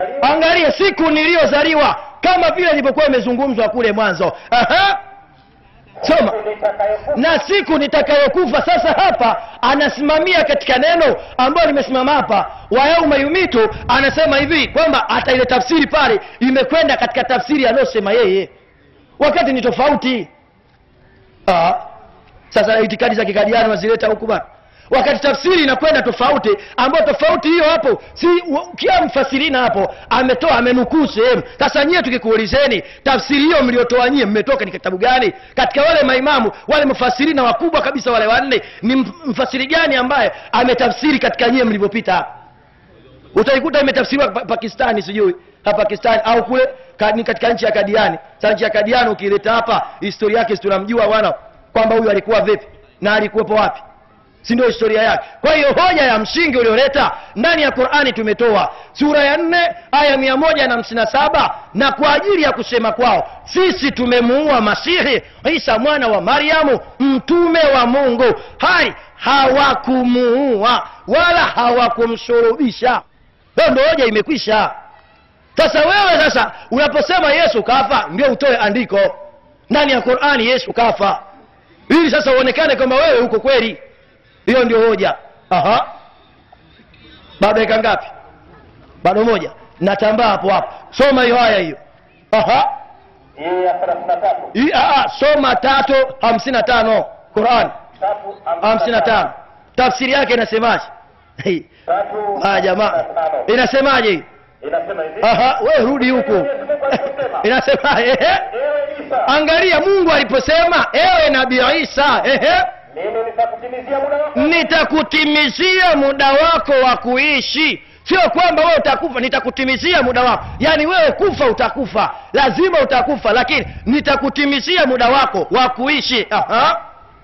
angalia siku niliyozaliwa kama vile ilivyokuwa imezungumzwa kule mwanzo Aha. soma na siku nitakayokufa sasa hapa anasimamia katika neno ambayo limesimama hapa wa yauma yumitu anasema hivi kwamba hata ile tafsiri pale imekwenda katika tafsiri aliyosema yeye wakati ni tofauti ah. sasa itikadi za kikadiano wazileta huku bana wakati tafsiri inakwenda tofauti ambayo tofauti hiyo hapo si wa- kila mfasirina hapo ametoa amenukuu sehemu sasa nyie tukikuulizeni tafsiri hiyo mliotoa nyie mmetoka ni kitabu gani katika wale maimamu wale mfasirina wakubwa kabisa wale wanne ni mf- mfasiri gani ambaye ametafsiri katika nyie mlivyopita hapa utaikuta imetafsiriwa pa- pakistani sijui hapa pakistani au kule ka, ni katika nchi ya kadiani sa nchi ya kadiani ukileta hapa historia yake si tunamjua wana kwamba huyu alikuwa vipi na alikuwepo wapi si ndio historia yake kwa hiyo hoja ya msingi ulioleta ndani ya qurani tumetoa sura ya nne aya mia moja na hamsini na saba na kwa ajili ya kusema kwao sisi tumemuua masihi isa mwana wa maryamu mtume wa mungu hai hawakumuua wala hawakumsurubisha hiyo ndo hoja imekwisha sasa wewe sasa unaposema yesu kafa ndio utoe andiko ndani ya qurani yesu kafa ili sasa uonekane kwamba wewe uko kweli hiyo ndio hoja aha bado dakika ngapi bado moja natambaa hapo hapo soma hiyo haya hiyo aha hii ya thelathini na tatu Hii, ah, soma tatu hamsini na tano quran tatu hamsini na tano tafsiri yake inasemaje Hii. tatu ah, jamaa hamsini na tano. inasemaje hii inasema hivi aha we rudi huku Mwenyezi Mungu aliposema, inasemaje ehe ewe Isa angalia mungu aliposema ewe nabii isa ehe mimi nitakutimizia muda wako nitakutimizia muda wako wa kuishi sio kwamba wewe utakufa nitakutimizia muda wako yaani wewe kufa utakufa lazima utakufa lakini nitakutimizia muda wako wa kuishi Aha.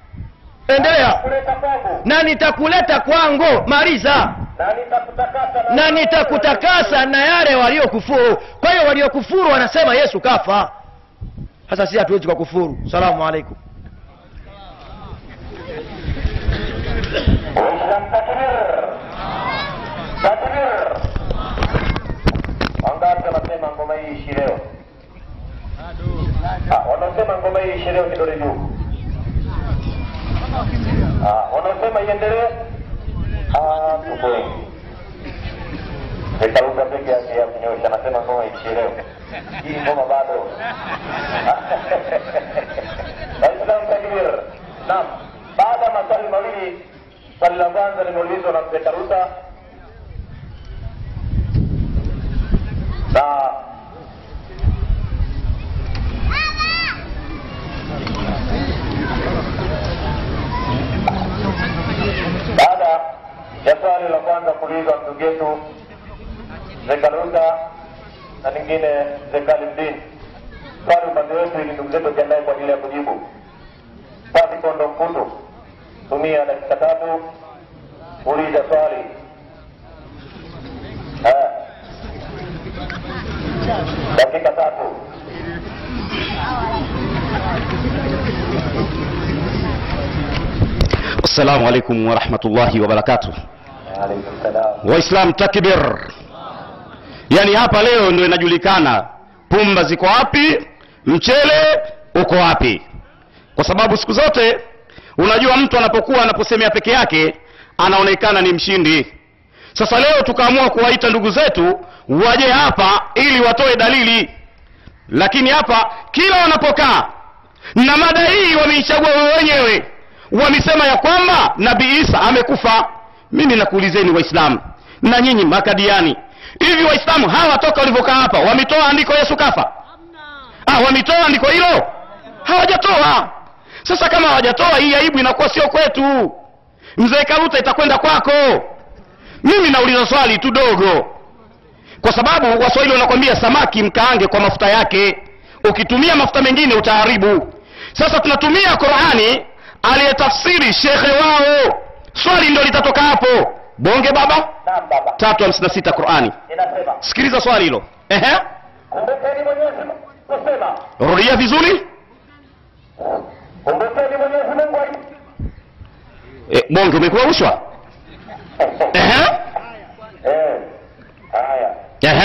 endelea kuleta kwangu na nitakuleta kwangu maliza na nitakutakasa na nitakutakasa na yale waliokufuru kwa hiyo waliokufuru wanasema yesu kafa sasa sisi hatuwezi kwa kufuru salamu alaikum Waislamu takbir takbir wangapi wanasema ngoma hii ishi leo Ah, wanaosema ngoma hii ishi leo kidole juu Ah, wanaosema iendelee Ah, tuko wengi Nitaruka peke yake ya kunyosha anasema ngoma ishi leo hii ngoma bado Waislamu takbir naam baada ya maswali mawili swali la kwanza limeulizwa na mzee Karuta na baada ya swali la kwanza kuulizwa ndugu yetu mzee Karuta na lingine mzee Kalimdin swali upande wetu ili ndugu zetu wajiandae kwa ajili ya kujibu basi kondo mkutu tumia dakika tatu uliza swali Eh. dakika tatu assalamu alaikum warahmatullahi wabarakatuh alaikum salam waislam takbir yaani hapa leo ndio inajulikana pumba ziko wapi mchele uko wapi kwa sababu siku zote unajua mtu anapokuwa anaposemea peke yake anaonekana ni mshindi sasa leo tukaamua kuwaita ndugu zetu waje hapa ili watoe dalili lakini hapa kila wanapokaa na mada hii wameichagua wao wenyewe wamesema ya kwamba nabii isa amekufa mimi nakuulizeni waislamu na nyinyi makadiani hivi waislamu hawa toka walivyokaa hapa wametoa andiko yesu kafa ah, wametoa andiko hilo hawajatoa sasa kama hawajatoa hii aibu inakuwa sio kwetu mzee karuta itakwenda kwako mimi nauliza swali tu dogo kwa sababu waswahili wanakwambia samaki mkaange kwa mafuta yake ukitumia mafuta mengine utaharibu sasa tunatumia qurani aliyetafsiri shekhe wao swali ndo litatoka hapo bonge baba naam baba tatu hamsini na sita qurani inasema sikiliza swali hilo ehe kumbukeni mwenyezi mungu kusema rudia vizuri kumbukeni mwenyezi mungu ali- e, bonge umekuwa rushwa ehe Eh, haya ehe Basi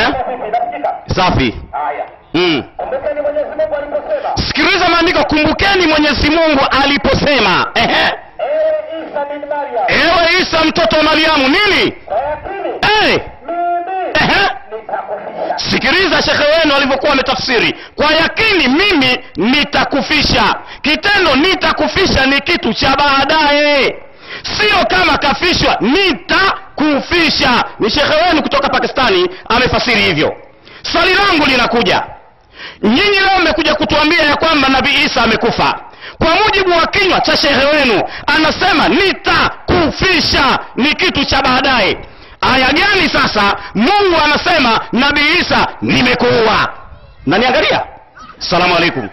kumi nasikika safi haya mm. kumbukeni mwenyezi mungu aliposema sikiliza maandiko kumbukeni mwenyezi mungu aliposema Ehe. ewe isa bin maryam ewe isa mtoto wa mariamu nini kwa yakini Eh. mimi Ehe. nitakufisha sikiliza shekhe wenu alivyokuwa ametafsiri kwa yakini mimi nitakufisha kitendo nitakufisha ni kitu cha baadaye sio kama kafishwa nitakufisha ni shekhe wenu kutoka pakistani amefasiri hivyo swali langu linakuja nyinyi leo mmekuja kutuambia ya kwamba nabii isa amekufa kwa mujibu wa kinywa cha shehe wenu anasema nitakufisha ni kitu cha baadaye aya gani sasa mungu anasema nabii isa nimekuua naniangalia salamu alaikum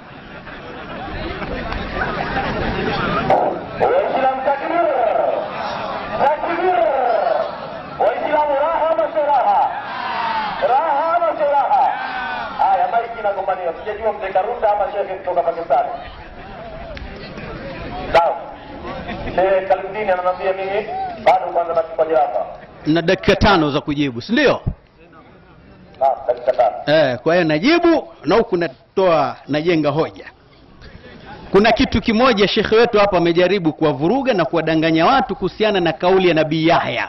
waislamu takbir takbir waislamu raha ama sio raha raha ama sio raha haya maiki inagombania sijajua mzee karuta ama shekhe kutoka pakistani sawa shehe kalimdini ananiambia mimi bado kwanza nachukua jeraha na dakika tano za kujibu si ndio naam dakika tano eh, kwa hiyo najibu na huku natoa najenga hoja kuna kitu kimoja shekhe wetu hapa amejaribu kuwavuruga na kuwadanganya watu kuhusiana na kauli ya nabii yahya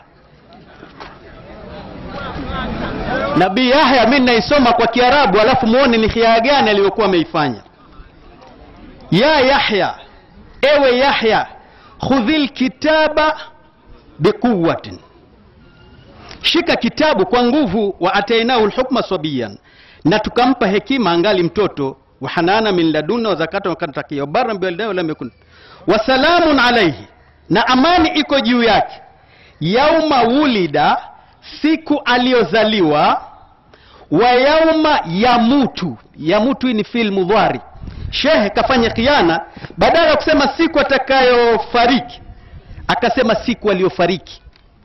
nabii yahya mi naisoma kwa kiarabu alafu muone ni khiaa gani aliyokuwa ameifanya ya yahya ewe yahya khudhi lkitaba biquwatin shika kitabu kwa nguvu wa atainahu lhukma sabiyan na tukampa hekima angali mtoto wa hanana min laduna wa zakata wakatakia wabaran biwalidahi walam yakun wasalamun alaihi na amani iko juu yake yauma wulida siku aliyozaliwa wa yauma yamutu yamutu hii ni fil mudhari shehe kafanya khiana badala ya kusema siku atakayofariki akasema siku aliyofariki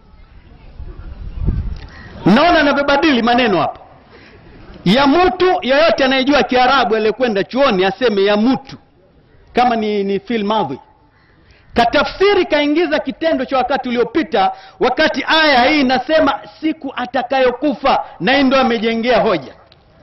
naona anavyobadili maneno hapa ya mtu yoyote anayejua kiarabu aliyekwenda chuoni aseme ya mtu kama ni, ni fil madhi katafsiri kaingiza kitendo cha wakati uliopita wakati aya hii inasema siku atakayokufa na hii ndo amejengea hoja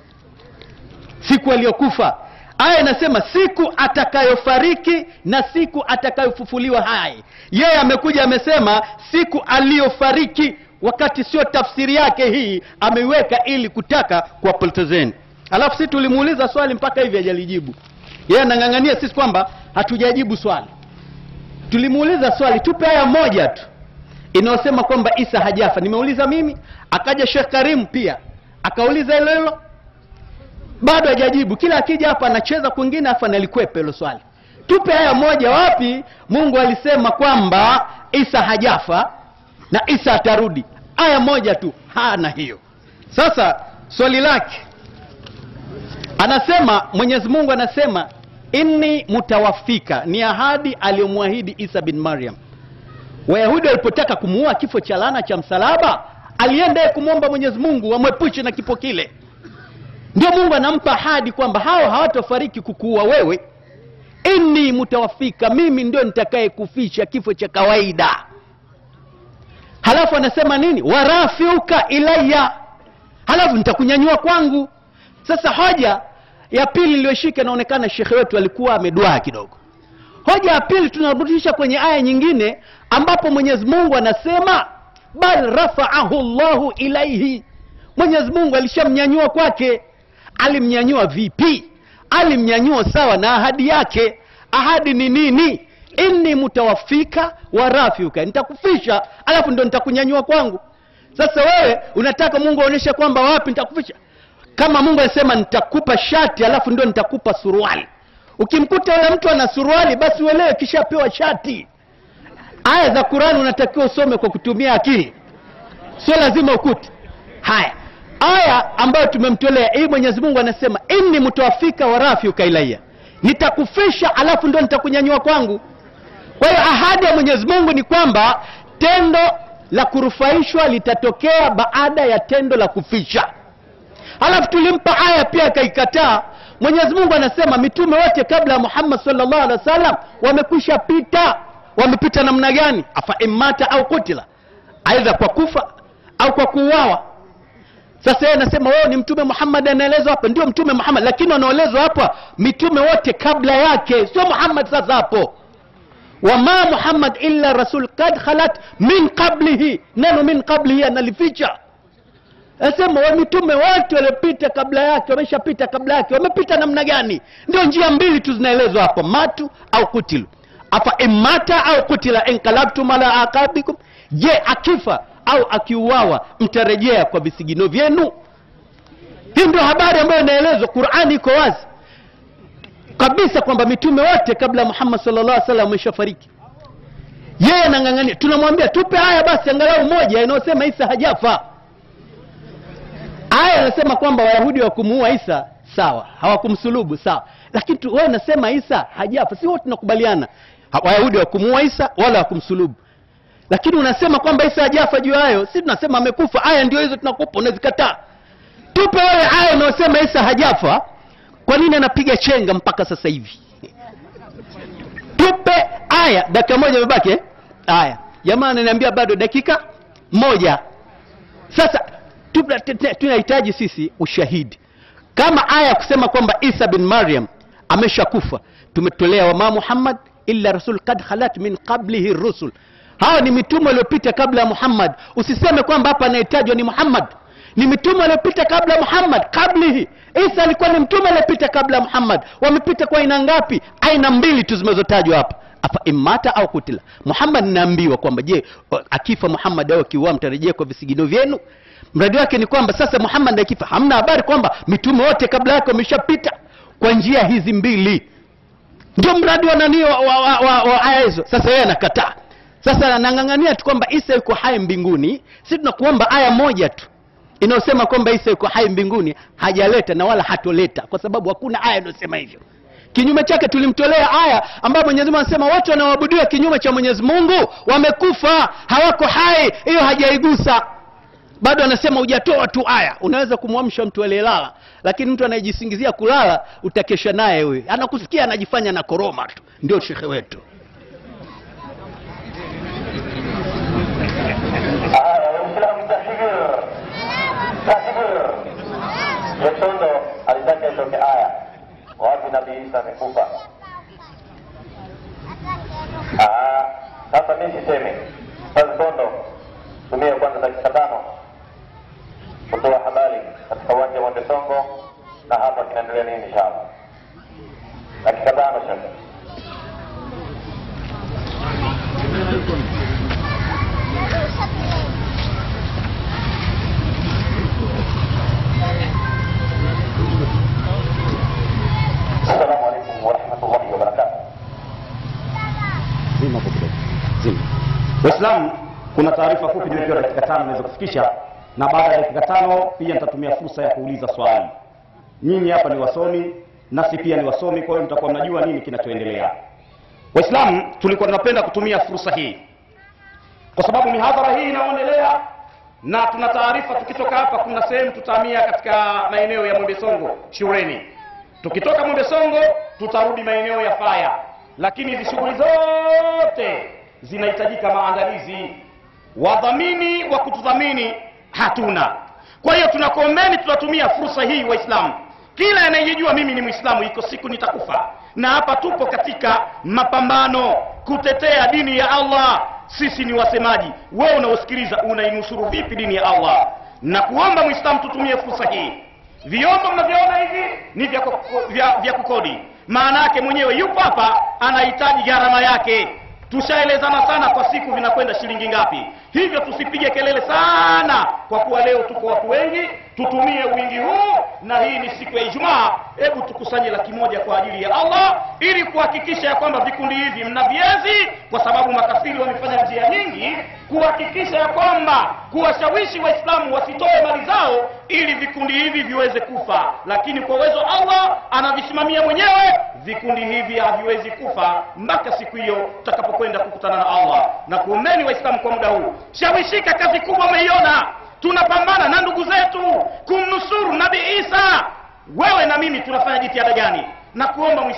siku aliyokufa aya inasema siku atakayofariki na siku atakayofufuliwa hai yeye amekuja amesema siku aliyofariki wakati sio tafsiri yake hii ameiweka ili kutaka kuwapotezeni alafu si tulimuuliza swali mpaka hivi hajalijibu yeye anang'ang'ania sisi kwamba hatujajibu swali tulimuuliza swali tupe aya moja tu inayosema kwamba isa hajafa nimeuliza mimi akaja shekh karimu pia akauliza hilo hilo bado hajajibu kila akija hapa anacheza kwingine afu analikwepa hilo swali tupe aya moja wapi mungu alisema kwamba isa hajafa na isa atarudi aya moja tu hana hiyo sasa swali lake anasema mwenyezi mungu anasema inni mutawafika ni ahadi aliyomwahidi isa bin maryam wayahudi walipotaka kumuua kifo cha laana cha msalaba alienda yeye kumwomba mwenyezi mungu amwepushe na kifo kile ndio mungu anampa ahadi kwamba hao hawatofariki kukuua wewe inni mutawafika mimi ndio nitakaye kufisha kifo cha kawaida halafu anasema nini warafiuka ilaya halafu nitakunyanyua kwangu sasa hoja ya pili iliyoshika inaonekana shekhe wetu alikuwa ameduaa kidogo hoja ya pili tunarudisha kwenye aya nyingine ambapo mwenyezi mungu anasema bal rafaahu llahu ilaihi mwenyezi mungu alishamnyanyua kwake alimnyanyua vipi alimnyanyua sawa na ahadi yake ahadi ni nini inni mutawafika wa rafiuka nitakufisha alafu ndo nitakunyanyua kwangu sasa wewe unataka mungu aonyeshe kwamba wapi nitakufisha kama mungu anasema nitakupa shati alafu ndio nitakupa suruali ukimkuta yule mtu ana suruali basi uelewe kishapewa shati aya za qurani unatakiwa usome kwa kutumia akili sio lazima ukute haya aya ambayo tumemtolea hii mwenyezi mungu anasema inni mutawafika wa rafiuka ilaya nitakufisha alafu ndio nitakunyanyua kwangu kwa hiyo ahadi ya mwenyezi mungu ni kwamba tendo la kurufaishwa litatokea baada ya tendo la kufisha halafu tulimpa aya pia akaikataa mwenyezi mungu anasema mitume wote kabla ya muhammad salllah alehi wa sallam wamekwisha pita wamepita namna gani afa imata au kutila aidha kwa kufa au kwa kuuawa sasa yeye anasema wewe ni mtume muhammad anaelezwa hapa ndio mtume muhammad lakini wanaelezwa hapa mitume wote kabla yake sio muhammad sasa hapo wama muhammad illa rasul kad khalat min qablihi neno min qablihi analificha anasema wa mitume wote waliopita kabla yake wameshapita kabla yake wamepita namna gani ndio njia mbili tu zinaelezwa hapo matu au kutilu afa imata au kutila inkalabtum ala aqabikum je akifa au akiuawa mtarejea kwa visigino vyenu hii ndio habari ambayo inaelezwa qurani iko wazi kabisa kwamba mitume wote kabla ya muhammad sallallahu alaihi wasallam wameshafariki yeye anang'ang'ania tunamwambia tupe haya basi angalau moja inayosema isa hajafa aya inasema kwamba wayahudi wa kumuua isa sawa hawakumsulubu sawa lakini tu- wewe unasema isa hajafa si wote tunakubaliana Ha- wayahudi wa kumuua isa wala wakumsulubu lakini unasema kwamba isa hajafa juu ya hayo si tunasema amekufa aya ndio hizo tunakupa unazikataa tupe wewe aya unayosema isa hajafa kwa nini anapiga chenga mpaka sasa hivi tupe aya dakika moja imebaki eh? aya jamaa ananiambia bado dakika moja sasa tupa- te- te- tunahitaji sisi ushahidi kama aya ya kusema kwamba isa bin maryam ameshakufa tumetolea wama muhammad illa rasul kad khalat min qablihi rusul hawa ni mitume waliopita kabla ya muhammad usiseme kwamba hapa anayetajwa ni muhammad ni mitume waliopita kabla ya muhammad qablihi isa alikuwa ni mtume aliyepita kabla ya muhammad wamepita kwa aina ngapi aina mbili tu zimezotajwa hapa afa imata au kutila muhammad naambiwa kwamba je akifa muhammad au akiuaa mtarejea kwa visigino vyenu mradi wake ni kwamba sasa muhammad akifa hamna habari kwamba mitume wote kabla yake wameshapita kwa njia hizi mbili ndio mradi wa nani wa, wa, wa, wa, wa aya hizo sasa yeye anakataa sasa anang'ang'ania tu kwamba isa yuko hai mbinguni si tunakuomba aya moja tu inayosema kwamba isa yuko hai mbinguni hajaleta na wala hatoleta kwa sababu hakuna aya inayosema hivyo kinyume chake tulimtolea aya ambayo mwenyezi mungu anasema watu wanaoabudiwa kinyume cha mwenyezi mungu wamekufa hawako hai hiyo hajaigusa bado anasema hujatoa tu aya unaweza kumwamsha mtu aliyelala lakini mtu anayejisingizia kulala utakesha naye huyu anakusikia anajifanya na koroma tu ndio shekhe wetu Haya, Waislamu takbir, takbir. Yesondo alitaka itoke aya wapi Nabii Isa amekufa. Ah, Sasa mimi sisemi. Sasa Sondo, tumia kwanza dakika tano kutoa habari katika uwanja wa Mwembe Songo na hapa kinaendelea nini inshallah. Dakika tano shekhe. Assalamu alaikum warahmatullahi wabarakatuh. zima hapo kidogo zima waislamu kuna taarifa fupi nimepewa dakika tano naweza kufikisha na baada ya dakika tano pia nitatumia fursa ya kuuliza swali nyinyi hapa ni wasomi nasi pia ni wasomi kwa hiyo mtakuwa mnajua nini kinachoendelea waislamu tulikuwa tunapenda kutumia fursa hii kwa sababu mihadhara hii inayoendelea na tuna taarifa tukitoka hapa kuna sehemu tutahamia katika maeneo ya mwembesongo shuleni tukitoka mwembesongo tutarudi maeneo ya faya lakini hizi shughuli zote zinahitajika maandalizi wadhamini wa kutudhamini hatuna kwa hiyo tunakuombeni tunatumia fursa hii waislamu kila anayejijua mimi ni mwislamu iko siku nitakufa na hapa tupo katika mapambano kutetea dini ya allah sisi ni wasemaji wewe unaosikiliza unainusuru vipi dini ya allah na kuomba mwislamu tutumie fursa hii vyombo mnavyoona hivi ni vya, kuko- vya, vya kukodi maana yake mwenyewe yupo hapa anahitaji gharama yake tushaelezana sana kwa siku vinakwenda shilingi ngapi hivyo tusipige kelele sana kwa kuwa leo tuko watu wengi tutumie wingi huu na hii ni siku ya ijumaa hebu tukusanye laki moja kwa ajili ya allah ili kuhakikisha ya kwamba vikundi hivi mna viezi kwa sababu makafiri wamefanya njia nyingi kuhakikisha ya kwamba kuwashawishi waislamu wasitoe mali zao ili vikundi hivi viweze kufa lakini kwa uwezo wa allah anavisimamia mwenyewe vikundi hivi haviwezi kufa mpaka siku hiyo tutakapokwenda kukutana na allah na kuombeni waislamu kwa muda huu shawishika kazi kubwa umeiona tunapambana na ndugu zetu kumnusuru nabii isa wewe na mimi tunafanya jitihada gani na kuomba mwislamu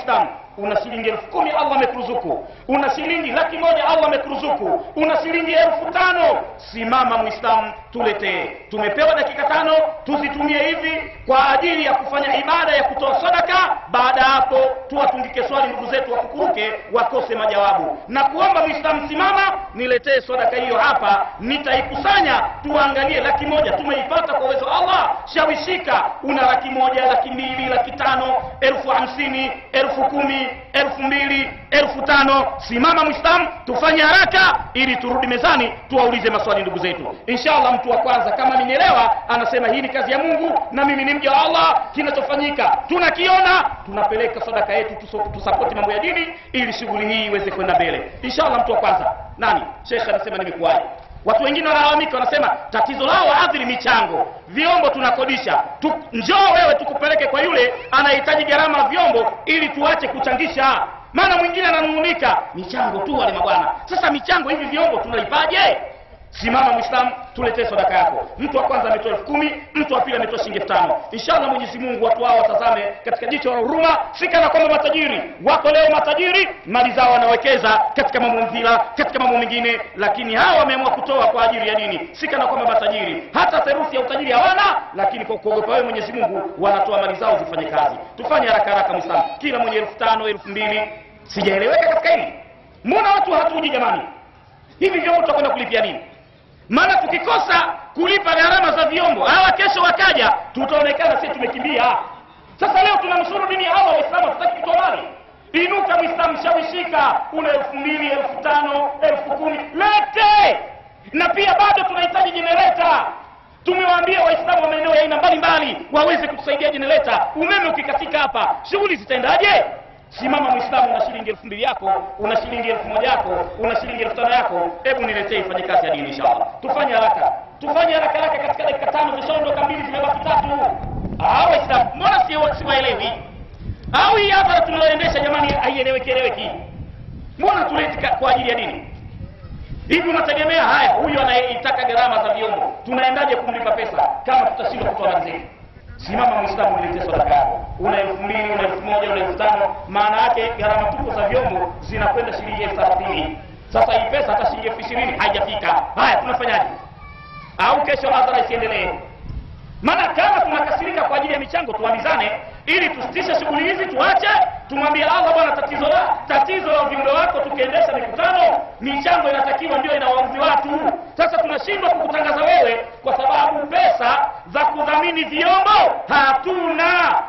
una shilingi elfu kumi allah amekuruzuku una shilingi laki moja allah amekuruzuku una shilingi elfu tano simama mwislamu tuletee tumepewa dakika tano tuzitumie hivi kwa ajili ya kufanya ibada ya kutoa sadaka baada ya hapo tuwatungike swali ndugu zetu wakukuruke wakose majawabu na kuomba mwislamu simama niletee sadaka hiyo hapa nitaikusanya tuangalie laki moja tumeipata kwa uwezo wa allah shawishika una laki moja laki mbili laki tano elfu hamsini elfu kumi elfu mbili elfu tano simama mwislamu tufanye haraka ili turudi mezani tuwaulize maswali ndugu zetu inshallah mtu wa kwanza kama amenielewa anasema hii ni kazi ya mungu na mimi ni mja wa allah kinachofanyika tunakiona tunapeleka sadaka yetu tuso- tusapoti mambo ya dini ili shughuli hii iweze kwenda mbele inshallah mtu wa kwanza nani shekhe anasema nimekuwaje watu wengine wanalalamika wanasema tatizo lao waadhiri michango vyombo tunakodisha tu, njoo wewe tukupeleke kwa yule anahitaji gharama ya vyombo ili tuache kuchangisha maana mwingine ananung'unika michango tu wale mabwana sasa michango hivi vyombo tunaipaje simama mwislamu tuletee sadaka yako mtu wa kwanza ametoa elfu kumi mtu wa pili ametoa shilingi elfu tano inshallah mwenyezi mungu watu hao watazame katika jicho la huruma si kana kwamba matajiri wako leo matajiri mali zao wanawekeza katika mambo mvila katika mambo mengine lakini hawa wameamua kutoa kwa ajili ya dini si kana kwamba matajiri hata theruthi ya utajiri hawana lakini kwa kuogopa wewe mwenyezi mungu wanatoa mali zao zifanye kazi tufanye haraka haraka mwislamu kila mwenye elfu tano elfu mbili sijaeleweka katika hili mbona watu hatuji jamani hivi vyombo tutakwenda kulipia nini maana tukikosa kulipa gharama za vyombo hawa kesho wakaja tutaonekana sisi tumekimbia sasa leo tunamshuru dini ya allah waislamu hatutaki kutoa mali inuka mwislamu shawishika una elfu mbili elfu tano elfu kumi lete na pia bado tunahitaji jenereta tumewaambia waislamu wa maeneo ya aina mbalimbali waweze kutusaidia jenereta umeme ukikatika hapa shughuli zitaendaje simama mwislamu una shilingi elfu mbili yako una shilingi elfu moja yako una shilingi elfu tano yako hebu niletee ifanye kazi ya dini inshallah tufanye haraka tufanye haraka haraka katika dakika tano zishaondoka mbili zimebaki tatu Ah, waislamu mbona si- siwaelewi au hii hapa tunaoendesha jamani haieleweki eleweki mbona tuleti ka- kwa ajili ya dini hivi unategemea haya huyu anayeitaka gharama za vyombo tunaendaje kumlipa pesa kama tutashindwa kutoa mali zetu simama mwislamu uletee sadaka yako una elfu mbili una elfu moja una elfu tano maana yake gharama tuko za vyombo zinakwenda shilingi elfu thelathini sasa hii pesa hata shilingi elfu ishirini haijafika haya tunafanyaje au kesho hadhara isiendelee maana kama tunakasirika kwa ajili ya michango tuamizane ili tusitishe shughuli hizi tuache tumwambie allah bwana tatizo la tatizo la ujumbe wako tukiendesha mikutano michango inatakiwa ndio inawaudhi watu sasa tunashindwa kukutangaza wewe kwa sababu pesa za kudhamini vyombo hatuna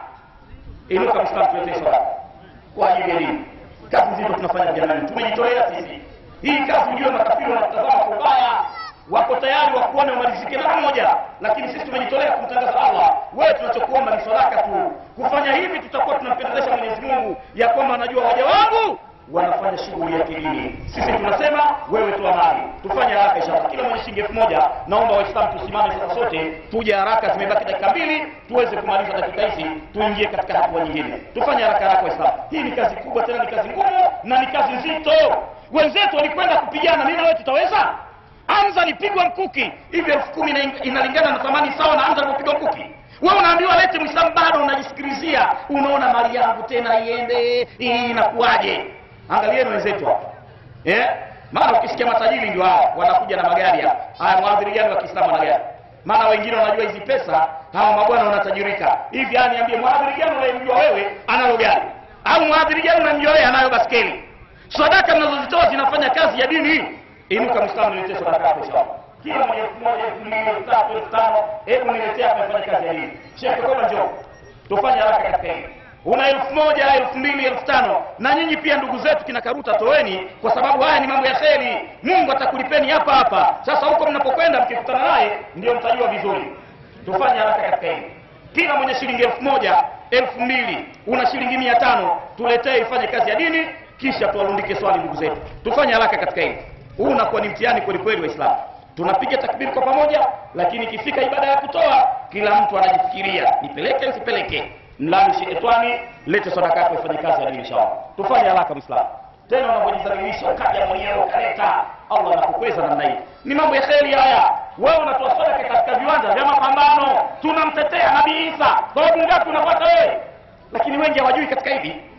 inuka mwislamu tuletee sadaka kwa ajili ya dini kazi nzito tunafanya jamani tumejitolea sisi hii kazi ujue makafiri wanatazama kwa ubaya wako tayari wakuone wamalizike mara moja lakini sisi tumejitolea kumtangaza allah wewe tunachokuomba ni sadaka tu kufanya hivi tutakuwa tunampendezesha mwenyezi mungu ya kwamba anajua waja wangu wanafanya shughuli ya kidini sisi tunasema wewe toa mali tufanye haraka inshallah kila mwenye shilingi elfu moja naomba waislamu tusimame sasa sote tuje haraka zimebaki dakika mbili tuweze kumaliza dakika hizi tuingie katika hatua nyingine tufanye haraka haraka waislamu hii ni kazi kubwa tena ni kazi ngumu na ni kazi nzito wenzetu walikwenda kupigana mimi na wewe tutaweza Hamza alipigwa mkuki hivi elfu kumi ina- inalingana na thamani sawa na Hamza alipopigwa mkuki. Wewe unaambiwa lete Muislamu, bado unajisikilizia, unaona mali yangu tena iende, hii inakuwaje? Angalieni wenzetu hapa eh, maana ukisikia matajiri ndio hao wanakuja na magari hapa. Haya, mwadhiri gani wa Kiislamu ana gari? Maana wengine wanajua hizi pesa, hawa mabwana wanatajirika hivi. Yani niambie, mwadhiri gani unayemjua wewe analo gari, au mwadhiri gani unamjua wewe anayo baskeli? Sadaka mnazozitoa zinafanya kazi ya dini inuka mwislamu niletee sadaka yako inshallah kila mwenye elfu moja elfu mbili elfu tatu elfu tano hebu niletee hapa nifanye kazi ya dini shekhe koma njoo tufanye haraka katika hili una elfu moja elfu mbili elfu tano na nyinyi pia ndugu zetu kina karuta toeni kwa sababu haya ni mambo ya kheri mungu atakulipeni hapa hapa sasa huko mnapokwenda mkikutana naye ndio mtajua vizuri tufanye haraka katika hili kila mwenye shilingi elfu moja elfu mbili una shilingi mia tano tuletee ifanye kazi ya dini kisha tuwarundike swali ndugu zetu tufanye haraka katika hili huu unakuwa ni mtihani kweli kweli waislamu tunapiga takbiri kwa pamoja lakini ikifika ibada ya kutoa kila mtu anajifikiria nipeleke nisipeleke mlani shetani lete sadaka yako ifanye kazi ya dini inshallah tufanye haraka mwislamu tena unavyojidhalilisha ukaja mwenyewe ukaleta allah anakukweza namna hii ni mambo ya kheri haya wewe unatoa sadaka katika viwanja vya mapambano tunamtetea nabii isa sababu ngapi unapata wewe lakini wengi hawajui katika hivi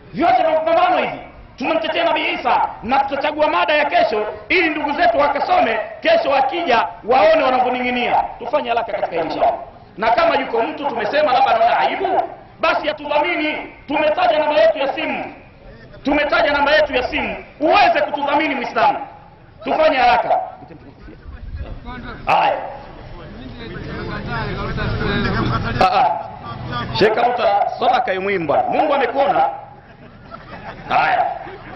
vyote vya mapambano hivi tunamtetea nabii isa na tutachagua mada ya kesho ili ndugu zetu wakasome kesho wakija waone wanavyoning'inia tufanye haraka katika hili jambo na kama yuko mtu tumesema labda anaona aibu basi atudhamini tumetaja namba yetu ya simu tumetaja namba yetu ya simu uweze kutudhamini mwislamu tufanye haraka haya Ah, ah. sheka uta sadaka ya muhimu bwana mungu amekuona haya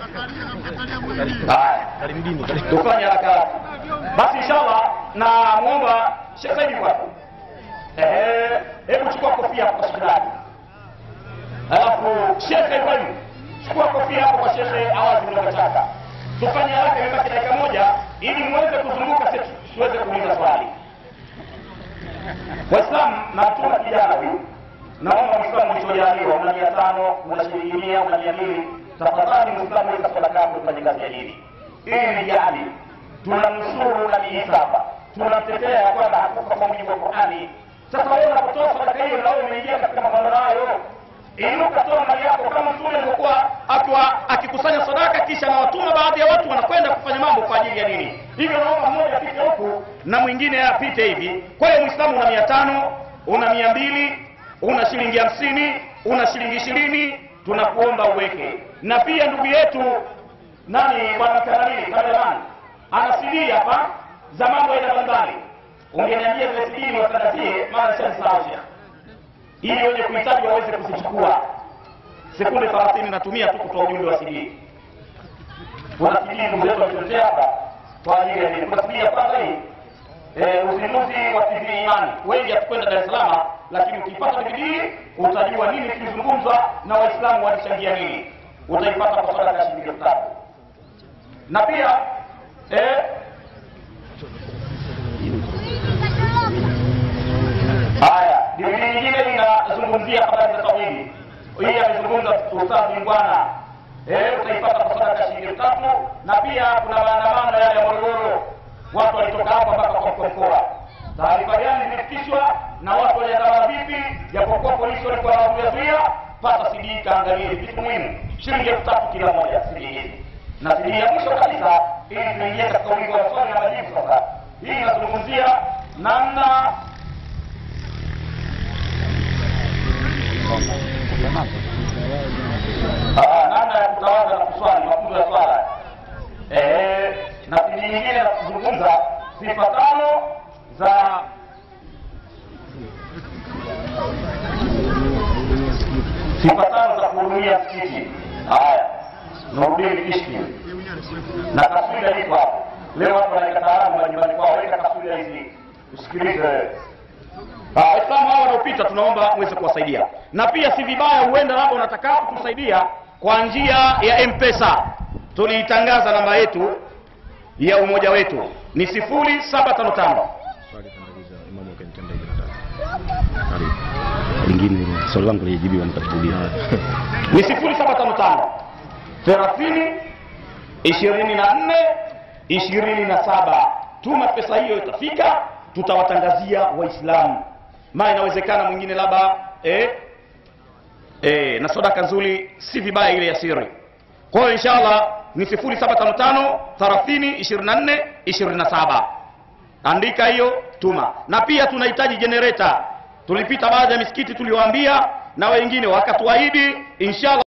haya tufanye haraka haraka basi inshallah na mwomba shekh saidi kwako Ehe, hebu chukua kofia hapo kwa shekhe alafu shekhe ibrahim chukua kofia hapo kwa shekhe awazi mnachaka tufanye haraka imebaki dakika moja ili muweze kuzunguka sisi tuweze kuuliza swali waislamu na mtuma kijana huyu naomba mwislamu ulichojaliwa una mia tano una shilingi mia una mia mbili tafadhali mwislamu weka sadaka yako ufanye kazi ya dini hii ni jihadi tunamnusuru nabii isa hapa tunamtetea ya kwamba hakufa kwa mujibu wa qurani sasa wewe unapotoa sadaka hiyo na wewe umeingia katika mapambano hayo inuka toa mali yako kama mtume alivyokuwa akiwa akikusanya sadaka kisha anawatuma baadhi ya watu wanakwenda kufanya mambo kwa ajili ya dini hivyo naomba mmoja apite huku na mwingine apite hivi kwa hiyo mwislamu una mia tano una mia mbili una shilingi hamsini una shilingi ishirini tunakuomba uweke na pia ndugu yetu nani bwana kanalili kalemani ana CD hapa za mambo aina mbalimbali ungeniambia zile CD niwatangazie maana shanisahau ili wenye kuhitaji waweze kuzichukua sekunde 30 natumia tu kutoa ujumbe wa CD kuna CD ndugu zetu walituletea hapa kwa ajili ya nini kuna CD ya kwanza hii eh, uzinduzi wa TV Imani. Wengi hatukwenda Dar es Salaam, lakini ukipata DVD utajua nini kilizungumzwa na Waislamu walichangia nini. Utaipata kwa sadaka ya shilingi elfu tatu na pia eh, haya DVD nyingine inazungumzia habari za tauhidi. Hii amezungumza Ustadh Mingwana eh, utaipata kwa sadaka ya shilingi elfu tatu na pia kuna maandamano yale ya Morogoro watu walitoka hapa mpaka kwa mkoa mkoa. Taarifa gani zilifikishwa na watu waliandamana vipi, japokuwa polisi walikuwa wanazuia. Pata CD kaangalie vitu muhimu, shilingi elfu tatu kila moja CD hizi, na CD ya mwisho kabisa, ili tuingie katika ulingo wa swali na majibu. Sasa hii inazungumzia namna Ah, namna ya kutawadha na kuswali, mafunzo ya swala eh, na CD nyingine za kuzungumza sifa tano za sifa tano za kuhudumia msikiti. Haya, Nurdin Kishki na taswira iko hapo. Leo watu wanaika taarabu majumbani kwao, weka taswira hizi usikilize wewe. Ah, Waislamu hao wanaopita tunaomba muweze kuwasaidia, na pia si vibaya, huenda labda unataka kutusaidia kwa njia ya M-Pesa. Tuliitangaza namba yetu ya umoja wetu ni sifuri saba tano tano lingine swali langu lijibiwa nitakurudia ni sifuri saba tano tano thelathini ishirini na nne ishirini na saba tuma pesa hiyo itafika tutawatangazia waislamu maana inawezekana mwingine labda eh, eh, na sadaka nzuri si vibaya ile ya siri kwa hiyo inshallah ni 0755 30 24 27 andika hiyo tuma na pia tunahitaji generator tulipita baadhi ya misikiti tuliwaambia na wengine wakatuahidi inshallah